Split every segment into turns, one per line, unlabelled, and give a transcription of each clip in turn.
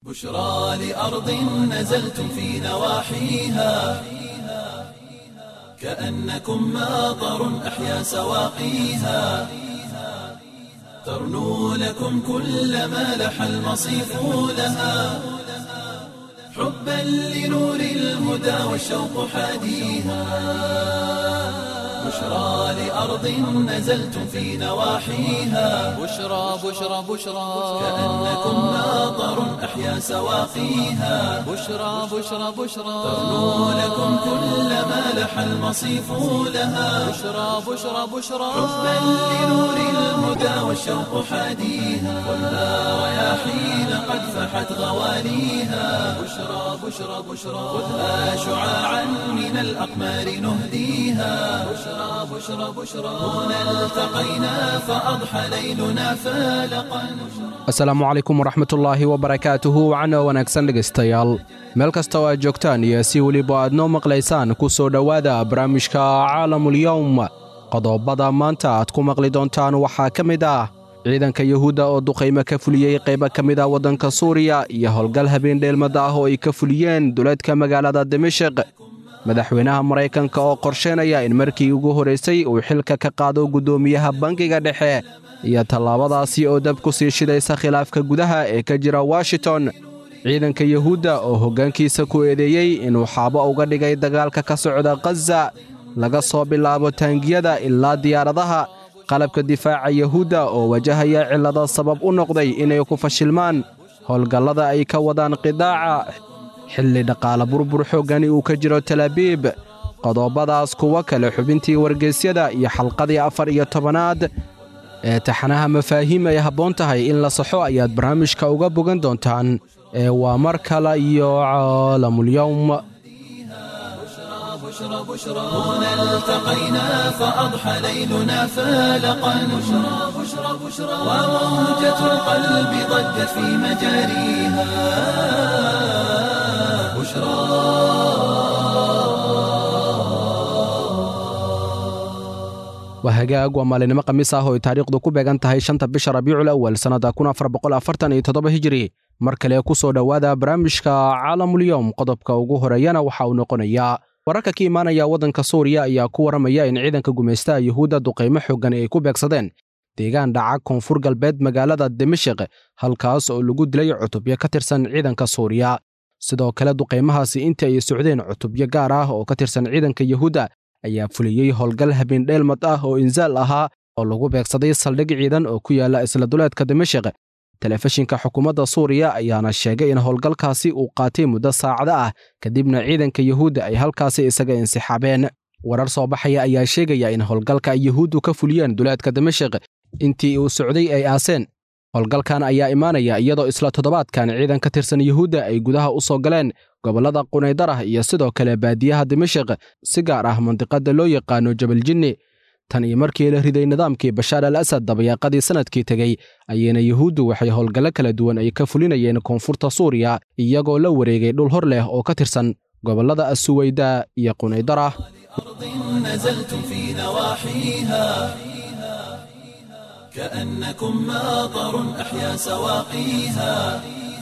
بشرى لأرض نزلتم في نواحيها كأنكم ماطر أحيا سواقيها ترنو لكم كل ما لح المصيف لها حبا لنور الهدى والشوق حاديها بشرى لأرض نزلتم في نواحيها
بشرى بشرى بشرى
كأنكم ماطر أحيا سواقيها
بشرى بشرى بشرى
ترنو لكم كل ما لح المصيف لها
بشرى بشرى بشرى
حبا لنور الهدى والشوق حاديها خذها رياحين قد فحت غواليها بشرى بشرى بشرى خذها شعاعا من الأقمار نهديها بشرى بشرى بشرى هنا التقينا فأضحى ليلنا فالقا
asalaamu calaykum waraxmatullaahi wabarakaatuhu wacno wanaagsan dhegaystayaal meel kasta oo aad joogtaan iyo si weliba aad noo maqlaysaan ku soo dhowaada barnaamijka caalamulyowm qodobada maanta aad ku maqli doontaan waxaa ka mid ah ciidanka yuhuudda oo duqaymo ka fuliyey qaybo ka mid ah waddanka suuriya iyo howlgal habeen dheelmadda ah oo ay ka fuliyeen duleedka magaalada dimashik madaxweynaha maraykanka oo qorsheynaya in markii ugu horraysay uu xilka ka qaado guddoomiyaha bangiga dhexe iyo tallaabadaasi oo dab ku sii shidaysa khilaafka gudaha ee ka jira washington ciidanka yuhuudda oo hoggaankiisa ku eedeeyey inuu xaabo uga dhigay dagaalka ka socda khaza laga soo bilaabo taangiyada ilaa diyaaradaha qalabka difaaca yuhuudda oo wajahaya cillado sabab u noqday inay ku fashilmaan howlgallada ay ka wadaan qidaaca xilli dhaqaale burbur xooggani uu ka jiro talaabiib qodobadaas kuwo kale xubintii wargeysyada iyo xalqadii afar iyo tobanaad ee taxanaha mafaahiim ay habboon tahay in la saxo ayaad barnaamijka uga bogan doontaan ee waa mar kale iyo caalamulyowm
بشرى بشرى هنا التقينا فأضحى ليلنا فالقا بشرى بشرى بشرى وموجة القلب ضجت في مجاريها بشرى
waa hagaag waa maalinimo khamiis ah oo ay taariikhdu ku beegan tahay shanta bisha rabiicul awal sannadda kun afar boqol afartan iyo toddoba hijiri mar kale ku soo dhowaada barnaamijka caalamulyowm qodobka ugu horeeyana waxa uu noqonayaa wararka ka imaanaya waddanka suuriya ayaa ku warramaya in ciidanka gumaystaha yuhuudda duqaymo xooggan ay ku beegsadeen deegaan dhaca koonfur galbeed magaalada dimashik halkaas oo lagu dilay cutubyo ka tirsan ciidanka suuriya sidoo kale duqaymahaasi intii ay socdeen cutubyo gaar ah oo ka tirsan ciidanka yuhuudda ayaa fuliyey howlgal habeendheelmad ah oo insaal ahaa oo lagu beegsaday saldhig ciidan oo ku yaalla isla duleedka dimashik telefishinka xukuumadda suuriya ayaana sheegay in howlgalkaasi uu qaatay muddo saacado ah kadibna ciidanka yuhuudda ay halkaasi isaga insixaabeen warar soo baxaya ayaa sheegaya in howlgalka ay yuhuuddu ka fuliyeen duleedka dimashik intii uu socday ay aaseen howlgalkan ayaa imaanaya iyadoo isla toddobaadkan ciidan ka tirsan yuhuudda ay gudaha u soo galeen gobollada qunaydarah iyo sidoo kale baadiyaha dimashik si gaar ah mandiqadda loo yaqaano jabaljinni tan iyo markii la riday nidaamkii bashaar al asad dabayaaqadii sannadkii tegey ayayna yuhuuddu waxay howlgallo kala duwan ay ka fulinayeen koonfurta suuriya iyagoo la wareegay dhul hor leh oo ka tirsan gobollada asuweyda iyo qunaydarah
أرض نزلتم في نواحيها كأنكم ماطر أحيا سواقيها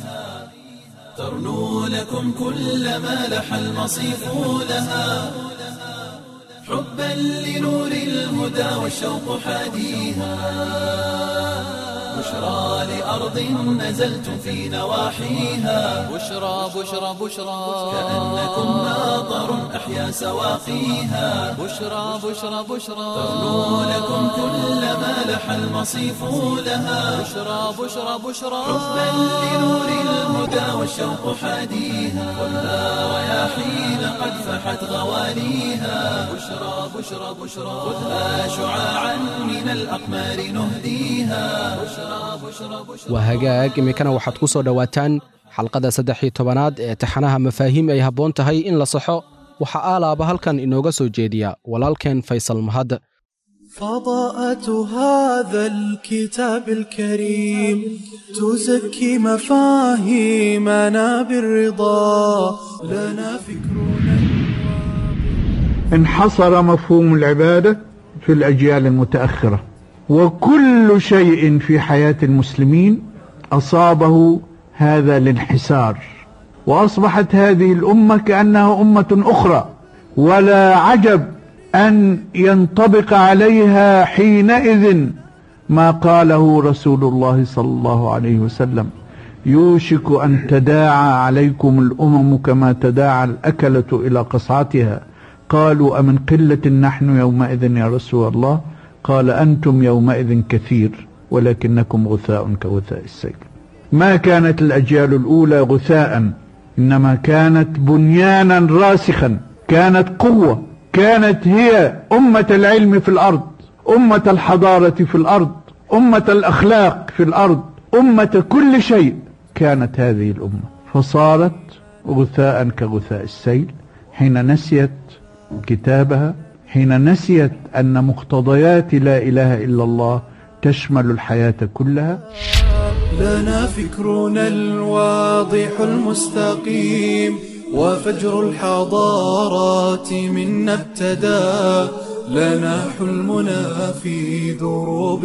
ترنو لكم كل ما لح المصيف لها حبا لنور الهدى والشوق حاديها بشرى لأرض نزلتم في نواحيها
بشرى بشرى بشرى
كأنكم ماطر أحيا سواقيها
بشرى بشرى بشرى
ترنو لكم كل ما لح المصيف لها
بشرى بشرى بشرى
حبا لنور الهدى والشوق حاديها خذها رياحين قد فحت غواليها بشرى بشرى بشرى خذها شعاعا من الأقمار نهديها بشرى بشرى بشرى
waa hagaag iminkana waxaad ku soo dhowaataan xalqadda saddex iyo tobanaad ee taxanaha mafaahiim ay habboon tahay in la saxo waxaa aalaaba halkan inooga soo jeediya walaalkeen faysal mahad
فضاءة هذا الكتاب الكريم تزكي مفاهيمنا بالرضا لنا فكرنا
انحصر مفهوم العبادة في الأجيال المتأخرة وكل شيء في حياة المسلمين أصابه هذا الانحسار وأصبحت هذه الأمة كأنها أمة أخرى ولا عجب أن ينطبق عليها حينئذ ما قاله رسول الله صلى الله عليه وسلم يوشك أن تداعى عليكم الأمم كما تداعى الأكلة إلى قصعتها قالوا أمن قلة نحن يومئذ يا رسول الله قال أنتم يومئذ كثير ولكنكم غثاء كغثاء السيل ما كانت الأجيال الأولى غثاء إنما كانت بنيانا راسخا كانت قوة كانت هي أمة العلم في الأرض أمة الحضارة في الأرض أمة الأخلاق في الأرض أمة كل شيء كانت هذه الأمة فصارت غثاء كغثاء السيل حين نسيت كتابها حين نسيت أن مقتضيات لا إله إلا الله تشمل الحياة كلها
لنا فكرنا الواضح المستقيم وفجر الحضارات منا ابتدى لنا حلمنا في دروب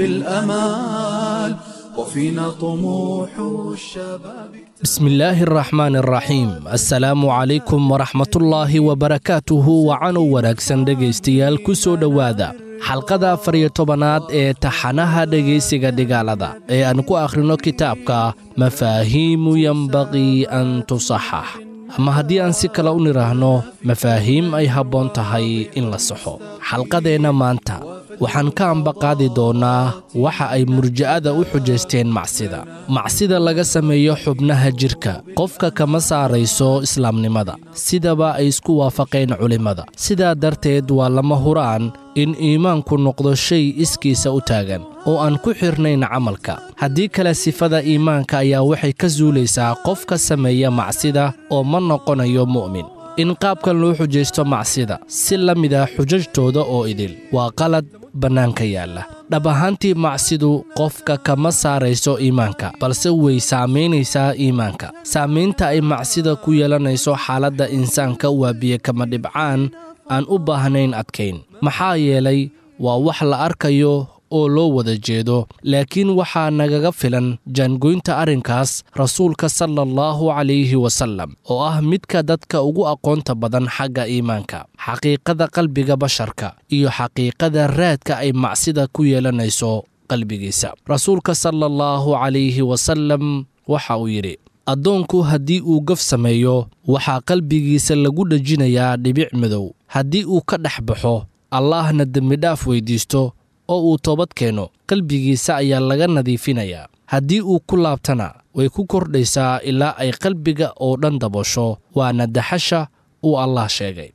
الأمال وفينا طموح الشباب
بسم الله الرحمن الرحيim asalaamu calaykum waraxmatullaahi wabarakaatuhu wacanow wanaagsan dhegaystayaal ku soo dhowaada xalqada afar iyo tobanaad ee taxanaha dhegaysiga dhigaalada ee aan ku akhrino kitaabka mafaahiimu yenbaqii an tusaxax ama haddii aan si kale u nidhaahno mafaahiim ay habboon tahay in la saxo xalqadeenna maanta waxaan ka ambaqaadi doonnaa waxa ay murja'ada u xujaysteen macsida macsida laga sameeyo xubnaha jidhka qofka kama saarayso islaamnimada sidaba ay isku waafaqeen culimmada sidaa darteed waa lama huraan in iimaanku noqdo shay iskiisa u taagan oo aan ku xidhnayn camalka haddii kale sifada iimaanka ayaa waxay ka suulaysaa qofka sameeya macsida oo ma noqonayo mu'min in qaabkan loo xujaysto macsida si la mid ah xujajtooda oo idil waa qalad bannaanka yaalla dhab ahaantii macsidu qofka kama saarayso iimaanka balse way saamaynaysaa iimaanka saamaynta ay macsida ku yeelanayso xaaladda insaanka waa biyo kama dhibcaan aan u baahnayn adkayn maxaa yeelay waa wax la arkayo oo loo wada jeedo laakiin waxaa nagaga filan jaangoynta arrinkaas rasuulka sala allahu calayhi wasallam oo ah midka dadka ugu aqoonta badan xagga iimaanka xaqiiqada qalbiga basharka iyo xaqiiqada raadka ay macsida ku yeelanayso qalbigiisa rasuulka sala allahu calayhi wasallam waxa uu yidhi addoonku haddii uu gaf sameeyo waxaa qalbigiisa lagu dhejinayaa dhibic madow haddii uu ka dhex baxo allaahna dembidhaaf weyddiisto oo uu toobad keeno qalbigiisa ayaa laga nadiifinayaa haddii uu ku laabtana way ku kordhaysaa ilaa ay qalbiga oo dhan dabasho waana daxasha uu allah sheegay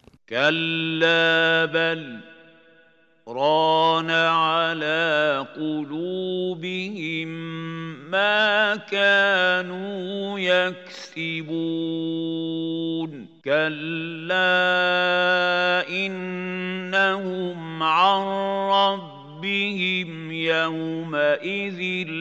كلا بل ران على قلوبهم ما كانوا يكسبون كلا إنهم عن ربهم يومئذ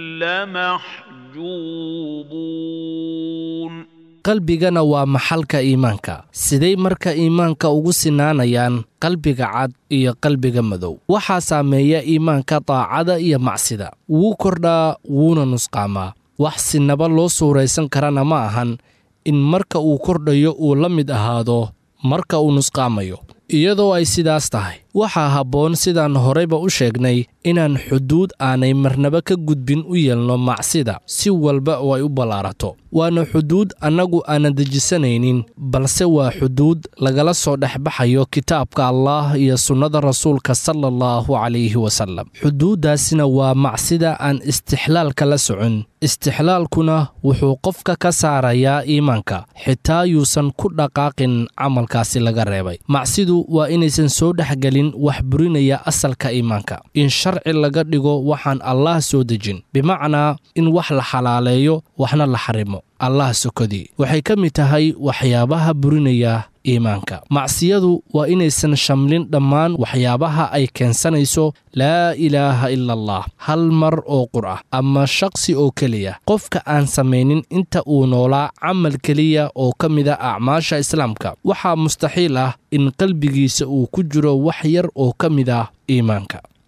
لمحجوبون
qalbigana waa maxalka iimaanka siday marka iimaanka ugu sinaanayaan qalbiga cad iyo qalbiga madow waxaa saameeya iimaanka daacada iyo macsida wuu kordhaa wuuna nusqaamaa wax sinaba loo suuraysan karana ma ahan in marka uu kordhayo uu la mid ahaado marka uu nusqaamayo iyadoo ay sidaas tahay waxaa habboon sidaan horeyba u sheegnay inaan xuduud aanay marnaba ka gudbin u yeelno macsida si walba oo ay u ballaarato waana xuduud annagu aanan dejisanaynin balse waa xuduud lagala soo dhexbaxayo kitaabka allaah iyo sunnada rasuulka sala allahu calayhi wasallam xuduuddaasina waa macsida aan istixlaalka la socon istixlaalkuna wuxuu qofka ka saarayaa iimaanka xitaa yuusan ku dhaqaaqin camalkaasi laga reebay macsidu waa inaysan soo dhexgelin wax burinaya asalka iimaanka in sharci laga dhigo waxaan allaah soo dejin bimacnaa in wax la xalaaleeyo waxna la xarimo allah sokodii waxay ka mid tahay waxyaabaha burinaya iimaanka macsiyadu waa inaysan shamlin dhammaan waxyaabaha ay keensanayso laa ilaaha ila allah hal mar oo qur ah ama shaqsi oo keliya qofka aan samaynin inta uu noolaa camal keliya oo ka mida acmaasha islaamka waxaa mustaxiil ah in qalbigiisa uu ku jiro wax yar oo ka mid ah iimaanka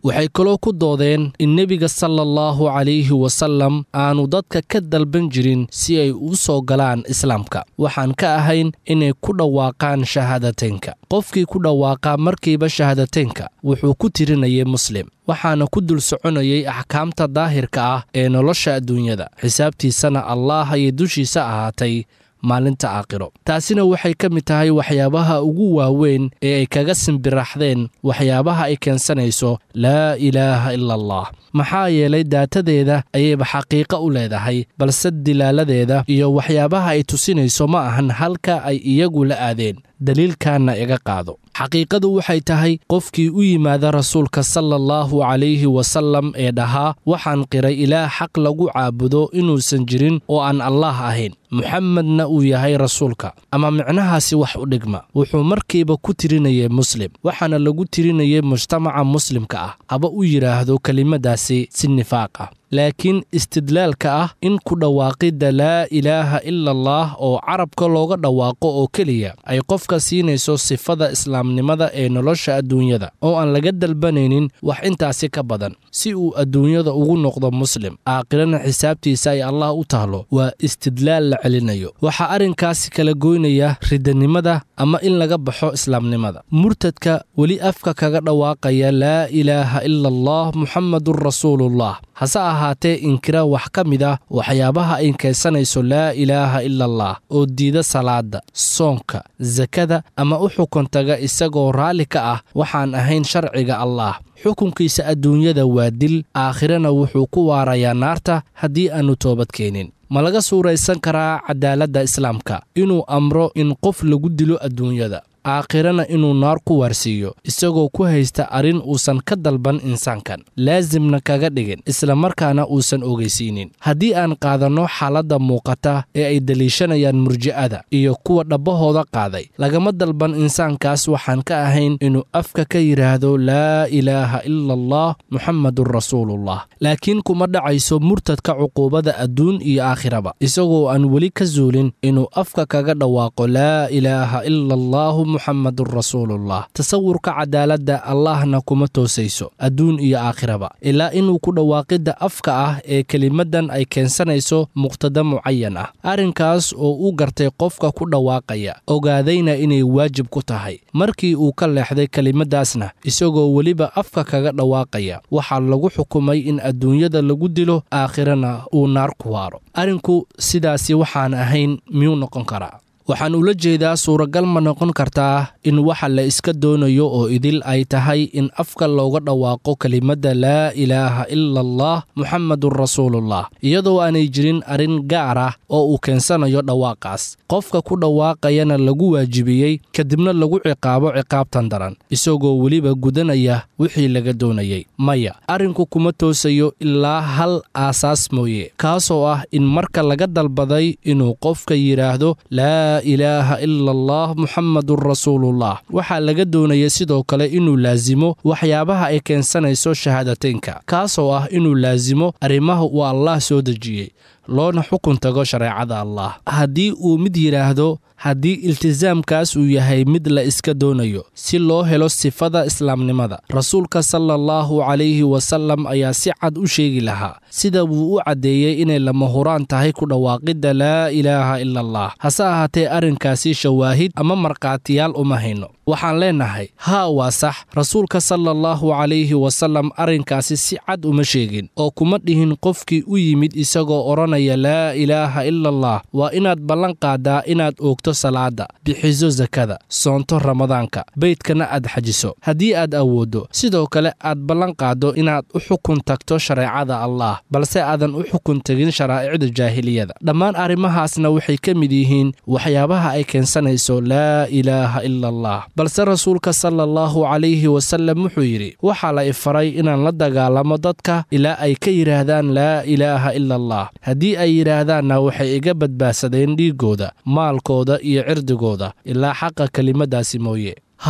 waxay kaloo ku doodeen in nebiga sala allahu calayhi wasallam aanu dadka ka dalban jirin si ay u soo galaan islaamka waxaan ka ahayn inay ku dhawaaqaan shahaadateynka qofkii ku dhawaaqaa markiiba shahaadateynka wuxuu ku tirinayay muslim waxaana ku dul soconayay axkaamta daahirka ah ee nolosha adduunyada xisaabtiisana allaah ayay dushiisa ahaatay maalinta aakhiro taasina waxay ka mid tahay waxyaabaha ugu waaweyn ee ay kaga simbiraxdeen waxyaabaha ay keensanayso laa ilaaha ila allah maxaa yeelay daatadeeda ayayba xaqiiqo u leedahay balse dilaaladeeda iyo waxyaabaha ay tusinayso ma ahan halka ay iyagu la aadeen daliilkaanna iga qaado xaqiiqadu waxay tahay qofkii u yimaada rasuulka sala allahu calayhi wasallam ee dhahaa waxaan qiray ilaah xaq lagu caabudo inuusan jirin oo aan allaah ahayn muxamedna uu yahay rasuulka ama micnahaasi wax u dhigma wuxuu markiiba ku tirinayay muslim waxaana lagu tirinayay mujtamaca muslimka ah haba u yidhaahdo kelimadaasi si nifaaq ah laakiin istidlaalka ah in ku dhawaaqidda laa ilaaha ila allah oo carabka looga dhawaaqo oo keliya ay qofka siinayso sifada islaamnimada ee nolosha adduunyada oo aan laga dalbanaynin wax intaasi ka badan si uu adduunyada ugu noqdo muslim aakhirana xisaabtiisa ay allah u tahlo waa istidlaal la celinayo waxaa arrinkaasi kala goynaya ridanimada ama in laga baxo islaamnimada murtadka weli afka kaga dhawaaqaya laa ilaaha ila allah muxamadun rasuulullah hase ahaatee inkira wax ka mid ah waxyaabaha ay keensanayso laa ilaaha ila allah oo diida salaada soonka sakada ama u xukun taga isagoo raalli ka ah waxaan ahayn sharciga allah xukunkiisa adduunyada waa dil aakhirana wuxuu ku waarayaa naarta haddii aannu toobad keenin ma laga suuraysan karaa cadaaladda islaamka inuu amro in qof lagu dilo adduunyada aakhirana inuu naar ku waarsiiyo isagoo ku haysta arrin uusan ka dalban insaankan laasimna kaga dhigin islamarkaana uusan ogeysiinin haddii aan qaadanno xaaladda muuqata ee ay deliishanayaan murji'ada iyo kuwa dhabbahooda qaaday lagama dalban insaankaas waxaan ka ahayn inuu afka ka yidhaahdo laa ilaaha ila allah muxamadun rasuulullah laakiin kuma dhacayso murtadka cuquubada adduun iyo aakhiraba isagoo aan weli ka zuulin inuu afka kaga dhawaaqo laa ilaaha ila allahu muxamadun rasuulullah tasawurka cadaaladda allahna kuma toosayso adduun iyo aakhiraba ilaa inuu ku dhawaaqidda afka ah ee kelimaddan ay keensanayso muqtada mucayan ah arrinkaas oo u gartay qofka ku dhawaaqaya ogaadayna inay waajib ku tahay markii uu ka leexday kelimaddaasna isagoo weliba afka kaga dhawaaqaya waxaa lagu xukumay in adduunyada lagu dilo aakhirana uu naar ku waaro arrinku sidaasi waxaan ahayn miyuu noqon karaa waxaan ula jeedaa suuragal ma noqon kartaa in waxa la iska doonayo oo idil ay tahay in afka looga dhawaaqo kelimadda laa ilaaha ila allah muxamadun rasuulullah iyadoo aanay jirin arrin gaar ah oo uu keensanayo dhawaaqaas qofka ku dhawaaqayana lagu waajibiyey kadibna lagu ciqaabo ciqaabtan daran isagoo weliba gudanaya wixii laga doonayey maya arrinku kuma toosayo ilaa hal aasaas mooye kaasoo ah in marka laga dalbaday inuu qofka yidhaahdo laa ilaaha ila allah muxamadun rasuulullah waxaa laga doonaya sidoo kale inuu laasimo waxyaabaha ay keensanayso shahaadateynka kaasoo ah inuu laasimo arrimaha uu allah soo dejiyey loona xukun tago shareecada allah haddii uu mid yidhaahdo haddii iltisaamkaas uu yahay mid la iska doonayo si loo helo sifada islaamnimada rasuulka sala allahu calayhi wasallam ayaa si cad u sheegi lahaa sida wuu u caddeeyey inay lama huraan tahay ku dhawaaqidda laa ilaaha ila allah hase ahaatee arrinkaasi shawaahid ama markhaatiyaal uma hayno waxaan leennahay haa waa sax rasuulka sala allahu calayhi wasallam arrinkaasi si cad uma sheegin oo kuma dhihin qofkii u yimid isagoo odhanaya laa ilaaha ila allah waa inaad ballan qaadaa inaad oogto salaada bixiso sakada soonto ramadaanka beydkana aad xajiso haddii aad awooddo sidoo kale aad ballan qaaddo inaad u xukun tagto shareecada allah balse aadan u xukun tegin sharaa'icda jaahiliyada dhammaan arrimahaasna waxay ka mid yihiin waxyaabaha ay keensanayso laa ilaaha ila allah balse rasuulka sala allahu calayhi wasallam wuxuu yidhi waxaa la ifaray inaan la dagaalamo dadka ilaa ay ka yidhaahdaan laa ilaaha ila allah haddii ay yidhaahdaanna waxay iga badbaadsadeen dhiiggooda maalkooda iyo cirdigooda ilaa xaqa kelimaddaasi mooye haa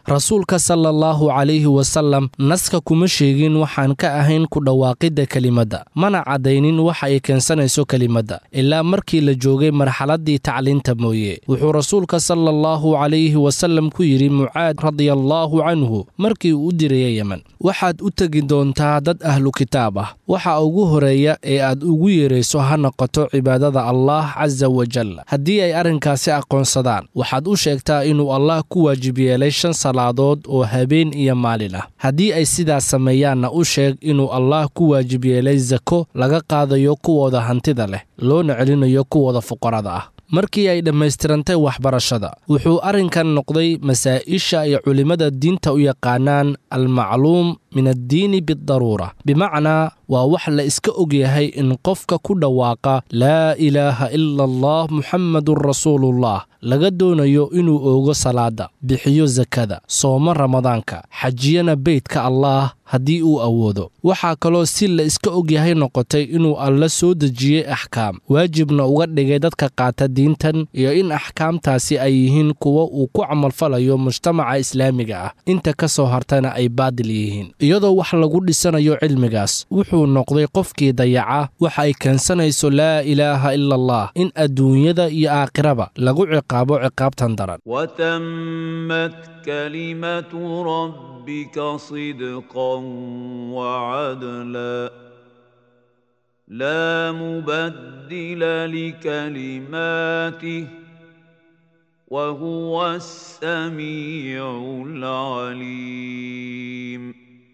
rasuulka sala allahu calayhi wasalam naska kuma sheegin waxaan ka ahayn ku dhawaaqidda kelimadda mana caddaynin waxa ay keensanayso kelimadda ilaa markii la joogay marxaladdii tacliinta mooye wuxuu rasuulka sala allahu calayhi wasalam ku yidhi mucaad radiallaahu canhu markii uu u diraya yemen waxaad u tegi doontaa dad ahlu kitaab ah waxa ugu horeeya ee aad ugu yeerayso ha noqoto cibaadada allah casa wajal haddii ay arrinkaasi aqoonsadaan waxaad u sheegtaa inuu allah ku waajib yeelay shan salaadood oo habeen iyo maalin ah haddii ay sidaas sameeyaanna u sheeg inuu allah ku waajib yeelay sako laga qaadayo kuwooda hantida leh loona celinayo kuwooda fuqarada ah markii ay dhammaystirantay waxbarashada wuxuu arrinkan noqday masaa'isha ay culimmada diinta u yaqaanaan almacluum min addiini bidaruura bimacnaa waa wax la iska ogyahay in qofka ku dhawaaqa laa ilaaha ila allah muxammadun rasuulullah laga doonayo inuu oogo salaadda bixiyo sakada soomo ramadaanka xajiyana beydka allaah haddii uu awoodo waxaa kaloo si la iska ogyahay noqotay inuu alla soo dejiyey axkaam waajibna uga dhigay dadka qaata diintan iyo in axkaamtaasi ay yihiin kuwo uu ku camalfalayo mujtamaca islaamiga ah inta ka soo hartana ay baadil yihiin iyadoo wax lagu dhisanayo cilmigaas wuxuu noqday qofkii dayaca waxa ay keensanayso laa ilaaha ila allah in adduunyada iyo aakhiraba lagu ciqaabo ciqaabtan daran
وتمت كلمة ربك صدقا وعدلا لا مبدل لكلماته وهو السميع العليم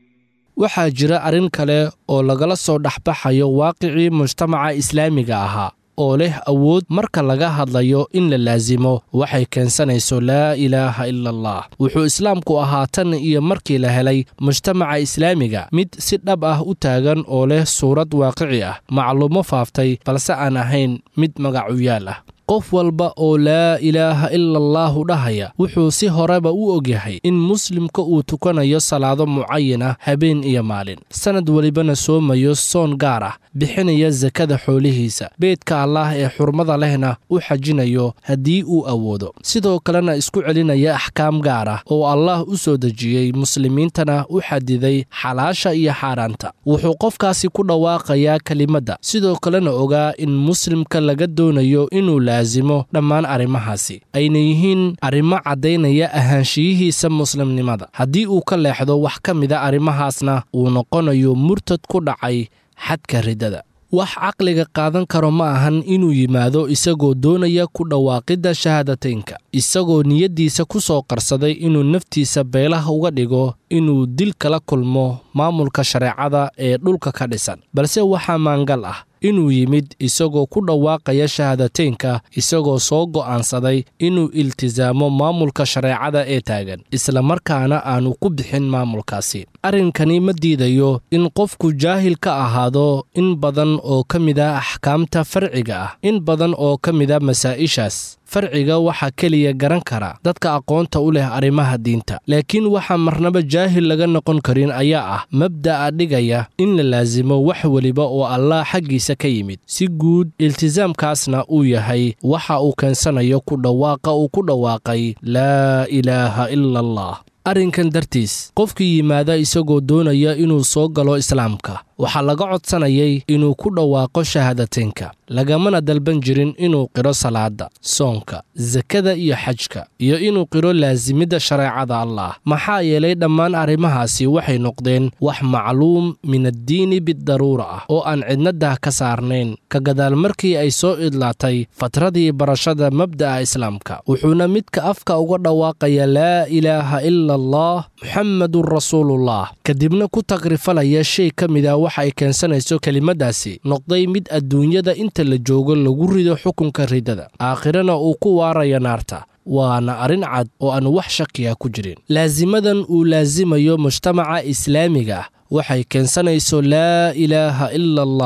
waxaa jira arrin kale oo lagala soo dhexbaxayo waaqicii mujtamaca islaamiga ahaa oo leh awood marka laga hadlayo in la laasimo waxay keensanayso laa ilaaha ila allah wuxuu islaamku ahaa tan iyo markii la helay mujtamaca islaamiga mid si dhab ah u taagan oo leh suurad waaqici ah macluumo faaftay balse aan ahayn mid magacuyaal ah qof walba oo laa ilaaha ila allaahu dhahaya wuxuu si horeba u ogyahay in muslimka uu tukanayo salaado mucayan ah habeen iyo maalin sannad welibana soomayo soon gaar ah bixinaya sakada xoolihiisa beedka allaah ee xurmada lehna u xajinayo haddii uu awoodo sidoo kalena isku celinaya axkaam gaar ah oo allaah u soo dejiyey muslimiintana u xadiday xalaasha iyo xaaraanta wuxuu qofkaasi ku dhawaaqayaa kelimadda sidoo kalena ogaa in muslimka laga doonayo inuu laasimo dhammaan arrimahaasi ayna yihiin arrimo caddaynaya ahaanshiyihiisa muslimnimada haddii uu ka leexdo wax ka mida arrimahaasna uu noqonayo murtad ku dhacay xadka riddada wax caqliga qaadan karo ma ahan inuu yimaado isagoo doonaya ku dhawaaqidda shahaadateynka isagoo niyaddiisa ku soo qarsaday inuu naftiisa beelaha uga dhigo inuu dil kala kulmo maamulka shareecada ee dhulka ka dhisan balse waxaa maangal ah inuu yimid isagoo ku dhawaaqaya shahaadateynka isagoo soo go'aansaday inuu iltisaamo maamulka shareecada ee taagan islamarkaana aanu ku bixin maamulkaasi arrinkani ma diidayo in qofku jaahil ka ahaado in badan oo ka mida axkaamta farciga ah in badan oo ka mida masaa'ishaas farciga waxaa keliya garan kara dadka aqoonta u leh arrimaha diinta laakiin waxaa marnaba jaahil laga noqon karin ayaa ah mabda'a dhigaya in la laasimo wax weliba oo allah xaggiisa ka yimid si guud iltisaamkaasna uu yahay waxa uu keensanayo ku dhawaaqa uu ku dhawaaqay laa ilaaha ila allah arrinkan dartiis qofkii yimaada isagoo doonaya inuu soo galo islaamka waxaa laga codsanayay inuu ku dhawaaqo shahaadateynka lagamana dalban jirin inuu qiro salaadda soonka sakada iyo xajka iyo inuu qiro laasimidda shareecada allah maxaa yeelay dhammaan arrimahaasi waxay noqdeen wax macluum min addiini bidaruura ah oo aan cidnadah ka saarnayn ka gadaal markii ay soo idlaatay fatradii barashada mabda'a islaamka wuxuuna midka afka uga dhawaaqaya laa ilaaha ila allah muxammadun rasuulullah kadibna ku tagrifalaya shay ka mida waxa ay keensanayso kelimaddaasi noqday mid adduunyada inta la joogo lagu rido xukunka riddada aakhirana uu ku waaraya naarta waana arrin cad oo aan wax shakiya ku jirin laasimadan uu laasimayo mujtamaca islaamiga ah waxay keensanayso laa ilaaha ila allah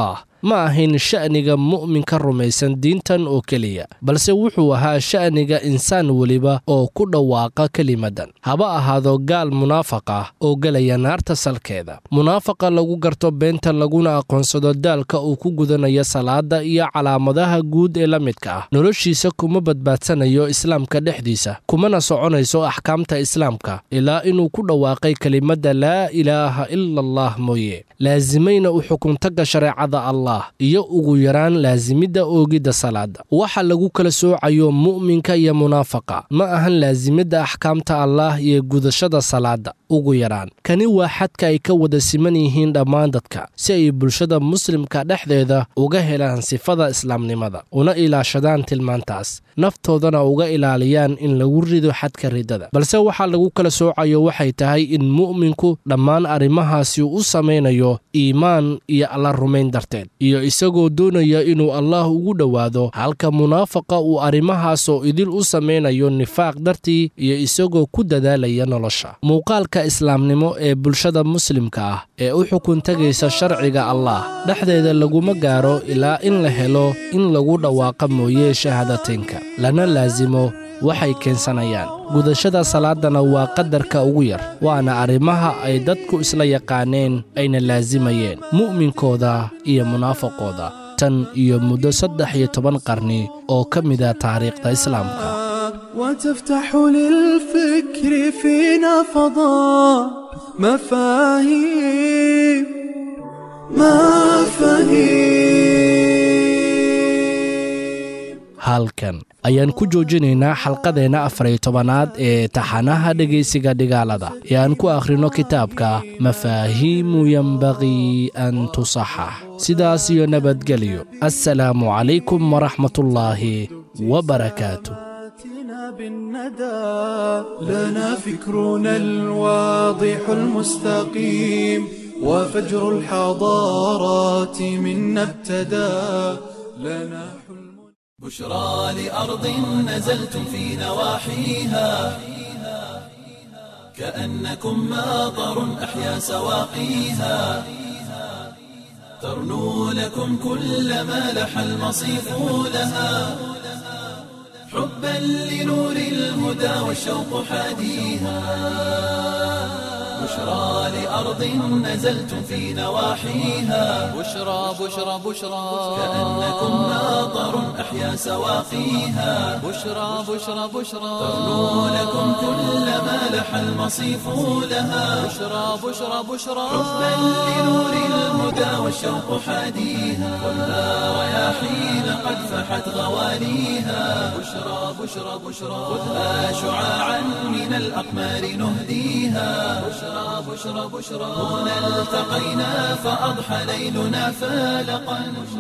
ma ahayn sha'niga mu'minka rumaysan diintan oo keliya balse wuxuu ahaa sha'niga insaan weliba oo ku dhawaaqa kelimadan haba ahaado gaal munaafiq ah oo gelaya naarta salkeeda munaafaqa lagu garto beenta laguna aqoonsado daalka uu ku gudanayo salaada iyo calaamadaha guud ee la midka ah noloshiisa kuma badbaadsanayo islaamka dhexdiisa kumana soconayso axkaamta islaamka ilaa inuu ku dhawaaqay kelimadda laa ilaaha ila allah mooye laasimayna u xukuntaga shareecada allah iyo ugu yaraan laasimidda oogidda salaada waxa lagu kala soocayo mu'minka iyo munaafaqa ma ahan laasimidda axkaamta allah iyo gudashada salaada ugu yaraan kani waa xadka ay ka wada siman yihiin dhammaan dadka si ay bulshada muslimka dhexdeeda uga helaan sifada islaamnimada una ilaashadaan tilmaantaas naftoodana uga ilaaliyaan in lagu rido xadka riddada balse waxaa lagu kala soocayo waxay tahay in mu'minku dhammaan arrimahaasi u samaynayo iimaan iyo alla rumayn darteed iyo isagoo doonaya inuu allah ugu dhowaado halka munaafaqa uu arrimahaasoo idil u samaynayo nifaaq dartii iyo isagoo ku dadaalaya nolosha muuqaalka islaamnimo ee bulshada muslimka ah ee u xukun tegaysa sharciga allah dhexdeeda laguma gaaro ilaa in la helo in lagu dhawaaqa mooye shahaadateynka lana laasimo waxay keensanayaan gudashada salaadana waa qadarka ugu yar waana arrimaha ay dadku isla yaqaaneen ayna laasimayeen mu'minkooda iyo munaafaqooda tan iyo muddo saddex iyo toban qarni oo ka mida taariikhda islaamka
وتفتح للفكر فينا فضاء مفاهيم مفاهيم
halkan ayaan ku joojinaynaa xalqadeenna afar iyo tobanaad ee taxanaha dhegaysiga dhigaalada ee aan ku akhrino kitaabka mafaahiimu yenbaqii an tusaxax sidaas iyo nabadgelyo assalaamu calaykum waraxmatullaahi wabarakaatu
آتنا بالندى لنا فكرنا الواضح المستقيم وفجر الحضارات منا ابتدى لنا حلم
بشرى لأرض نزلتم في نواحيها كأنكم ماطر أحيا سواقيها ترنو لكم كل ما لح المصيف لها حبا لنور الهدى والشوق حاديها بشرى لأرض نزلتم في نواحيها
بشرى بشرى بشرى
كأنكم ماطر أحيا سواقيها
بشرى بشرى بشرى
ترنو لكم كل ما لح المصيف لها
بشرى بشرى بشرى
حبا لنور الهدى والشوق حاديها ولا رياحين قد فحت غواليها بشرى بشرى بشرى خذها شعاعا من الأقمار نهديها بشرى بشرى بشرى هنا التقينا فأضحى ليلنا فالقا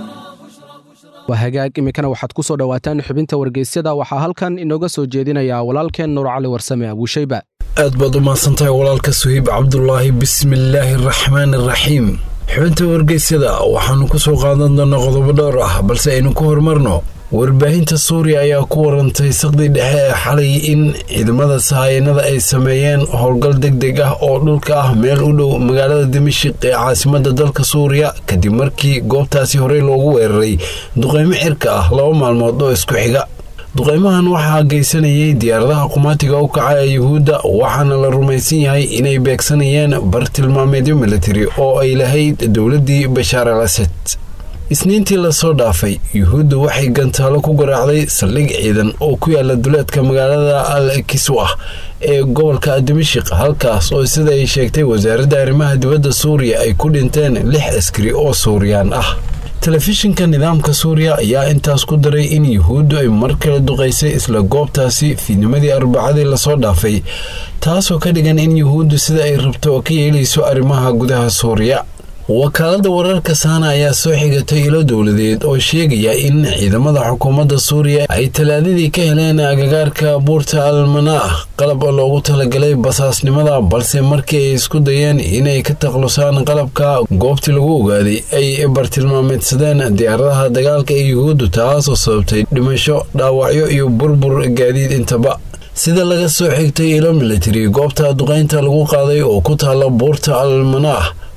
waa hagaag iminkana waxaad ku soo dhowaataan xubinta wargeysyada waxaa halkan inooga soo jeedinayaa walaalkeen nuur cali warsame abuushayba
aad baad u mahadsantahay walaalka suhiib cabdulaahi bismillaahi araxmaani araxiim xubinta wargeysyada waxaannu ku soo qaadan doonaa qodobo dhowr ah balse aynu ku horumarno warbaahinta suuriya ayaa ku warantay saqdii dhexe ee xalay in ciidamada sahayanada ay sameeyeen howlgal deg deg ah oo dhulka ah meel u dhow magaalada dimashik ee caasimada dalka suuriya kadib markii goobtaasi horey loogu weeraray duqeymo cirka ah laba maalmood oo isku xiga duqeymahan waxaa geysanayay diyaaradaha qumaatiga u kaca ee yuhuudda waxaana la rumaysan yahay inay beegsanayeen bartilmaameedyo militari oo ay lahayd dowladdii bashaar al asad isniintii lasoo dhaafay yuhuuddu waxay gantaalo ku garaacday saldhig ciidan oo ku yaala duleedka magaalada al kiswa ee gobolka dimashik halkaas oo sida ay sheegtay wasaaradda arrimaha dibadda suuriya ay ku dhinteen lix askari oo suuriyaan ah telefishinka nidaamka suuriya ayaa intaas ku daray in yuhuuddu ay mar kale duqaysay isla goobtaasi fiidnimadii arbacadii lasoo dhaafay taasoo ka dhigan in yuhuuddu sida ay rabto ka yeelayso arrimaha gudaha suuriya wakaalada wararka saana ayaa soo xigatay ilo dowladeed oo sheegaya in ciidamada xukuumadda suuriya ay talaadadii ka heleen agagaarka buurta almanaa qalab loogu talagalay basaasnimada balse markii ay isku dayeen inay ka taklusaan qalabka goobtii lagu ogaaday ay bartilmaameedsadeen diyaaradaha dagaalka ee yuhuuddu taasoo sababtay dhimasho dhaawacyo iyo burbur gaadiid intaba sida laga soo xigtay ilo militari goobta duqaynta lagu qaaday oo ku taala buurta almanaa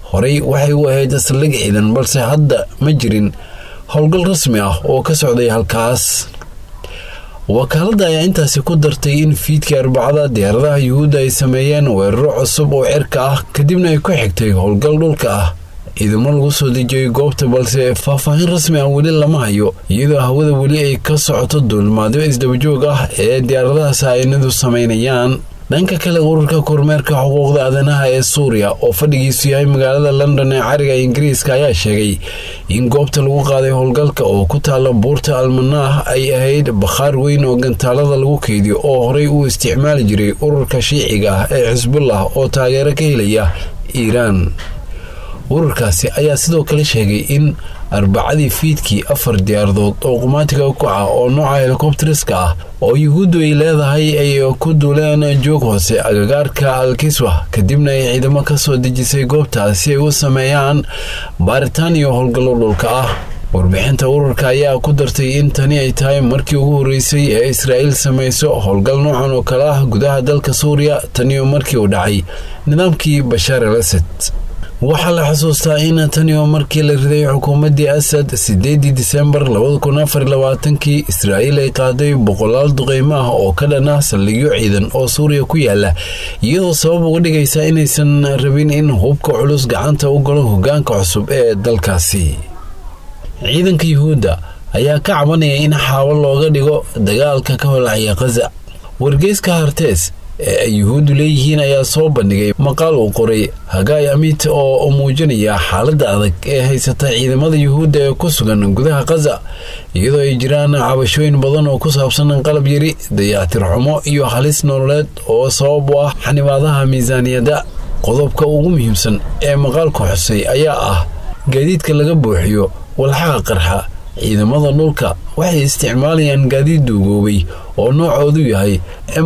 horey waxay u ahayd saldhig ciidan balse hadda ma jirin howlgal rasmi ah oo ka socday halkaas wakaaladda ayaa intaasi ku dartay in fiidkii arbacada diyaaradaha yuhuudda ay sameeyeen weeraro cusub oo cirka ah kadibna ay ku xigtay howlgal dhulka ah ciidamo lagu soo dejiyey goobta balse faahfaahin rasmi ah weli lama hayo iyadoo hawada weli ay ka socoto duulmaadyo isdabajoog ah ee diyaaradaha saainadu samaynayaan dhanka kale ururka kormeerka xuquuqda aadanaha ee suuriya oo fadhigiisu yahay magaalada london ee cariga ingiriiska ayaa sheegay in goobta lagu qaaday howlgalka oo ku taala buurta almanaah ay ahayd bakhaar weyn oo gantaalada lagu keydiyo oo horey uu isticmaali jiray ururka shiiciga ah ee xisbullah oo taageero ka helaya iiraan ururkaasi ayaa sidoo kale sheegay in arbacadii fiidkii afar diyaaradood oo qumaatiga kuca oo nooca helikobteriska ah oo yuhuuddu ay leedahay ay ku duuleen joog hoose agagaarka alkiswa kadibna ay ciidamo ka soo dejisay goobtaas si ay u sameeyaan baaritaan iyo howlgallo dhulka ah warbixinta ururka ayaa ku dartay in tani ay tahay markii ugu horreysay ee israa'iil samayso howlgal noocan oo kale ah gudaha dalka suuriya taniyo markii uu dhacay nidaamkii bashaar al asad waxaa la xusuustaa in tani oo markii la riday xukuumaddii asad sideedii disembar kii israa'iil ay qaaday boqolaal duqeymo ah oo ka dhan ah saldhigyo ciidan oo suuriya ku yaala iyadoo sabab uga dhigaysa inaysan rabin in hubka culus gacanta u galo hogaanka cusub ee dalkaasi ciidanka yuhuudda ayaa ka cabanaya in xaabo looga dhigo dagaalka ka holacaya khaza wargeyska hartees ee ay yuhuuddu leeyihiin ayaa soo bandhigay maqaal uu qoray hagaay amit oo muujinaya xaaladda adag ee haysata ciidamada yuhuudda ee ku sugan gudaha khaza iyadoo ay jiraan cabashooyin badan oo ku saabsan qalab yari dayactir xumo iyo halis nololeed oo sabab u ah xanibaadaha miisaaniyadda qodobka ugu muhiimsan ee maqaalku xusay ayaa ah gaadiidka laga buuxiyo walxaha qarxa ciidamada dhulka waxay isticmaalayaan gaadiid duugoobay oo noocoodu yahay m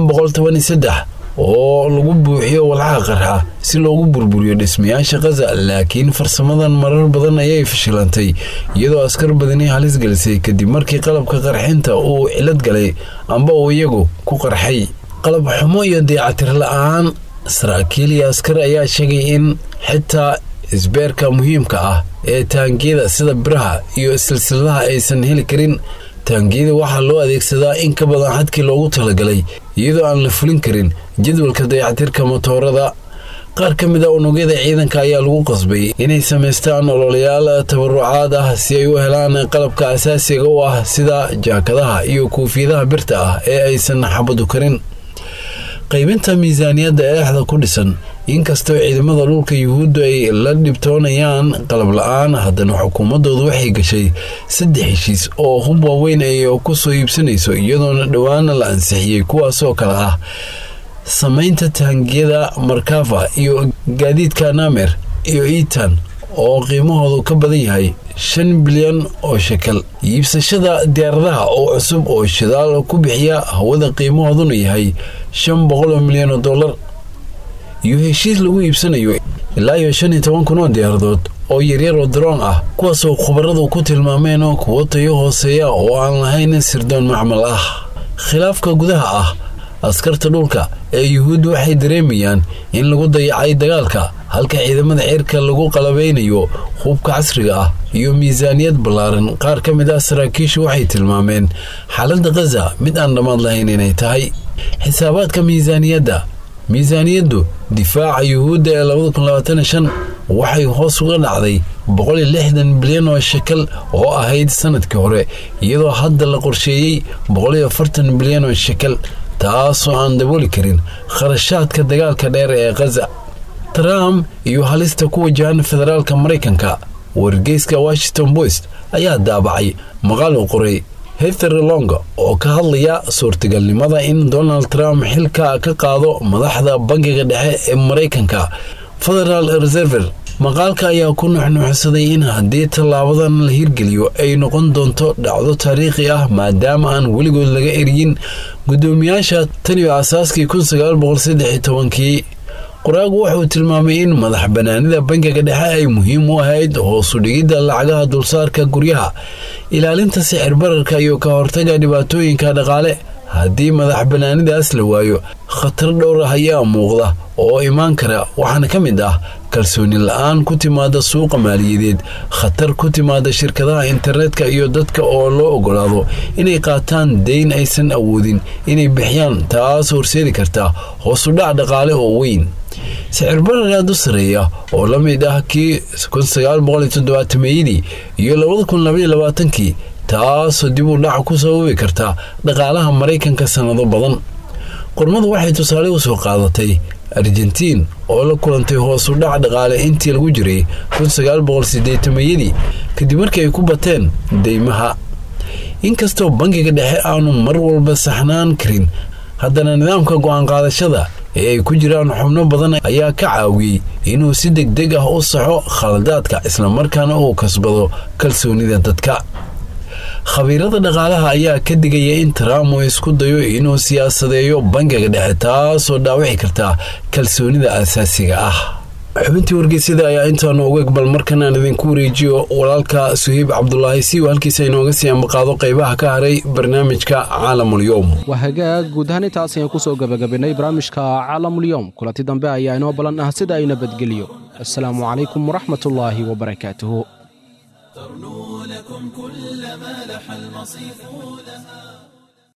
oo lagu buuxiyo walxaha qarxa si loogu burburiyo dhismayaasha khaza laakiin farsamadan marar badan ayay fashilantay iyadoo askar badani halis gelisay kadib markii qalabka qarxinta uu cilad galay amba uu iyagu ku qarxay qalab xumo iyo dayacatir la-aan saraakiil iyo askar ayaa sheegay in xitaa isbeerka muhiimka ah ee taangiyada sida biraha iyo silsiladaha aysan heli karin taangiyada waxaa loo adeegsadaa in ka badan xadkii loogu talagalay iyadoo aan la fulin karin jadwalka dayactirka motoorada qaar ka mid a unugyada ciidanka ayaa lagu qasbay inay samaystaan ololayaal tabarucaad ah si ay u helaan qalabka asaasiga u ah sida jaakadaha iyo kuufiyadaha birta ah ee aysan xabadu karin qaybinta miisaaniyadda eexda ku dhisan inkastoo ciidamada dhulka yuhuuddu ay la dhibtoonayaan qalab la-aan haddana xukuumaddoodu waxay gashay saddex heshiis oo hub waaweyn ay ku soo iibsanayso iyadoona dhowaana la ansixiyey kuwaasoo kale ah samaynta taangiyada markafa iyo gaadiidka namer iyo itan oo qiimahoodu ka badan yahay shan bilyan oo shekel iibsashada diyaaradaha oo cusub oo shidaal ku bixiya hawada qiimahooduna yahay shan boqol oo milyan oo dollar iyo heshiis lagu iibsanayo ilaa iyo shan iyo toban kun oo diyaaradood oo yaryar oo daroon ah kuwaasoo khubaradu ku tilmaameen kuwo tayo hooseeya oo aan lahayn sirdoon macmal ah khilaafka gudaha ah askarta dhulka ee yuhuudda waxay dareemayaan in lagu dayacay dagaalka halka ciidamada cirka lagu qalabeynayo hubka casriga ah iyo miisaaniyad ballaaran qaar ka mid ah saraakiishu waxay tilmaameen xaaladda khaza mid aan dhammaad lahayn inay tahay xisaabaadka miisaaniyadda miisaaniyaddu difaaca yuhuudda ee waxay hoos uga dhacday bilyan oo shekel oo ahayd sanadkii hore iyadoo hadda la qorsheeyey bilyan oo shekel taasoo aan dabooli karin kharashaadka dagaalka dheer ee khaza trump iyo halista ku wajahan federaalka maraykanka wargeyska washington post ayaa daabacay maqaal uu qoray heather long oo ka hadlaya suurtagalnimada in donald trump xilka ka qaado madaxda bangiga dhexe ee maraykanka federal reserver maqaalka ayaa ku nuxnuuxsaday in haddii tallaabadan la hirgeliyo ay noqon doonto dhacdo taariikhi ah maadaama aan weligood laga eryin guddoomiyaasha tan iyo asaaskii kii qoraagu wuxuu tilmaamay in madax banaanida bangiga dhexe ay muhiim u ahayd hoosu dhigidda lacagaha dulsaarka guryaha ilaalinta sicir bararka iyo ka hortaga dhibaatooyinka dhaqaale haddii madax bannaanidaas la waayo khatar dhowr ah ayaa muuqda oo imaan kara waxaana ka mid ah kalsooni la-aan ku timaada suuqa maaliyadeed khatar ku timaada shirkadaha internetka iyo dadka oo loo ogolaado inay qaataan dayn aysan awoodin inay bixiyaan taas horseedi karta hoosudhac dhaqaale oo weyn sicir barar aad u sareeya oo la mid ah kii meeyadii iyo kii taasoo dib u dhac ku sababi karta dhaqaalaha maraykanka sannado badan qormadu waxay tusaale u soo qaadatay argentiin oo la kulantay hoosu dhac dhaqaale intii lagu jiray meeyadii kadib markii ay ku bateen deymaha inkastoo bangiga dhexe aanu mar walba saxnaan karin haddana nidaamka go'aan qaadashada ee ay ku jiraan xubno badan ayaa ka caawiyey inuu si deg deg ah u saxo khaladaadka islamarkaana uu kasbado kalsoonida dadka khabiirada dhaqaalaha ayaa ka digaya in trump uu isku dayo inuu siyaasadeeyo bangiga dhexe taasoo dhaawici karta kalsoonida asaasiga ah xubintii wargeysyada ayaa intaanu uga bal markanaan idinku wareejiyo walaalka suhiib cabdulaahi si uu halkiisa inooga sii ambaqaado qaybaha ka haray barnaamijka caalamulyoom
waa hagaag guud ahaan intaas ayaan kusoo gabagabaynay barnaamijka caalamulyoom kulanti dambe ayaa inoo ballan ah sida ay nabadgeliyo assalaamu calaykum waraxmatullaahi wabarakaatuhu
ترنو لكم كل ما لح المصيف لها